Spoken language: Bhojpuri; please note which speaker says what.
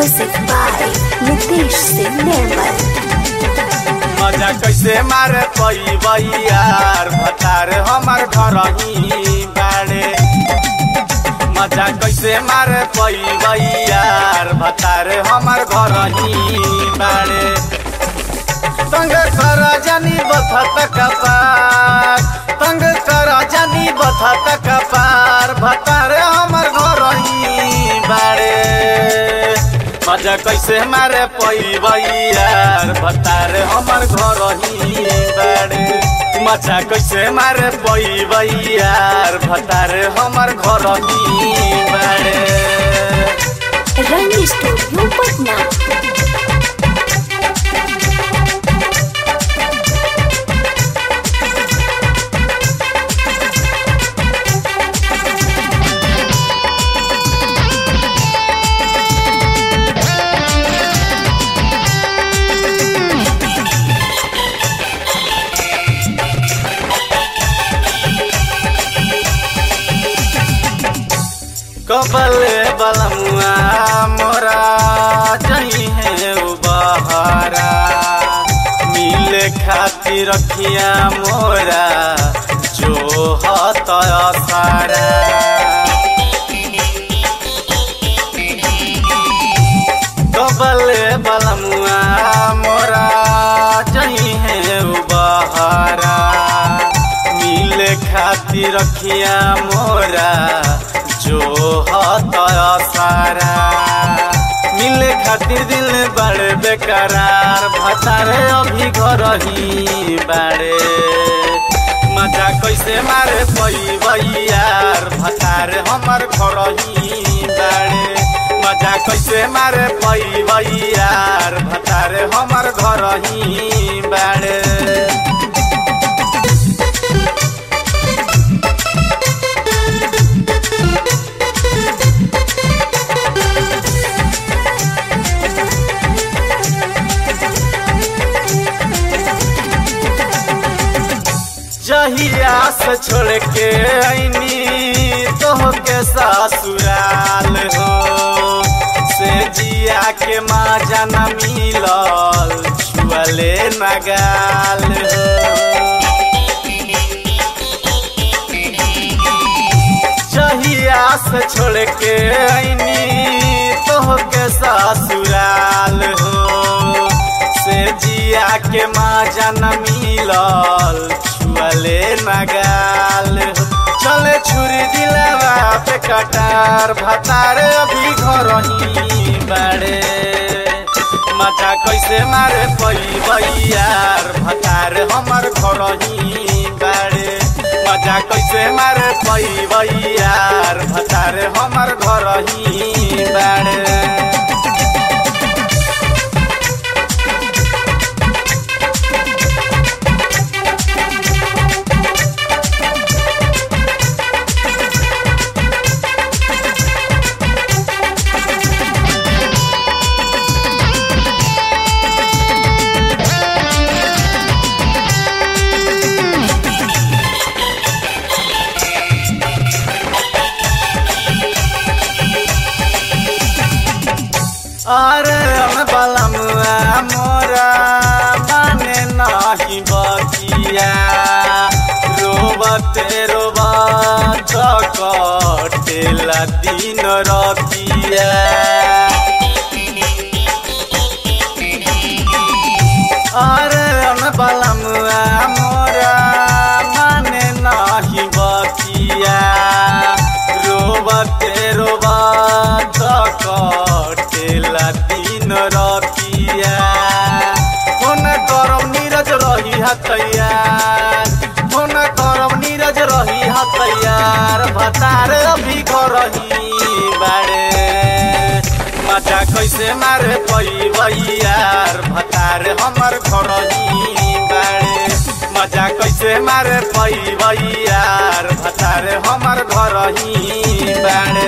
Speaker 1: Music by Nitish Singh Nirmal.
Speaker 2: मजा कैसे मारे पई यार भतार हमार घर ही बाड़े मजा कैसे मारे पई यार भतार हमार घर ही बाड़े तंग कर जानी बथत कपार तंग कर जानी बथत कपार भतार हमार घर ही बाड़े मजा कैसे मारे पई यार भतार हमार घर ही बाड़े मजा कैसे मारे पई यार भतार हमार घर ही बाड़े
Speaker 1: Rang Studio Patna.
Speaker 2: कबल बलमुआ मोरा जही है उ बहारा मिले खातिर रखिया मोरा जो हत सारा कबल बलमुआ मोरा जही है उ बहारा मिले खातिर रखिया मोरा जो हत सारा मिले खातिर दिल बड़े बेकरार भतारे अभी घर ही बाड़े मजा कैसे मारे पई यार भतारे हमर घर ही बाड़े मजा कैसे मारे पई यार भतारे हमर घर ही बाड़े जहिया से छोड़ के आईनी तो के ससुराल हो से जिया के माँ जाना मिलल छुअले नगाल हो जहिया से छोड़ के आईनी तो के ससुराल हो से जिया के माँ जाना मिलल छुअले नगाल चले छुरी दिलवा पे कटार भतार अभी घर ही बाड़े मजा कैसे मारे पई यार भतार हमर घर ही बाड़े मजा कैसे मारे पई यार भतार हमर घर ही बाड़े अरे हम बलमुआ मोरा माने नाही बतिया रोबते रोबत कटेला दिन रतिया अरे हम बलमुआ मोरा माने नाही बतिया रोबते रोबत कटेला दिन रतिया फोन करम नीरज रही हतैयार फोन करम नीरज रही हतैयार भतार अभी घर ही बाड़े मजा कैसे मारे पई यार भतार हमर घर ही बाड़े मजा कैसे मारे पई यार भतार हमर घर ही बाड़े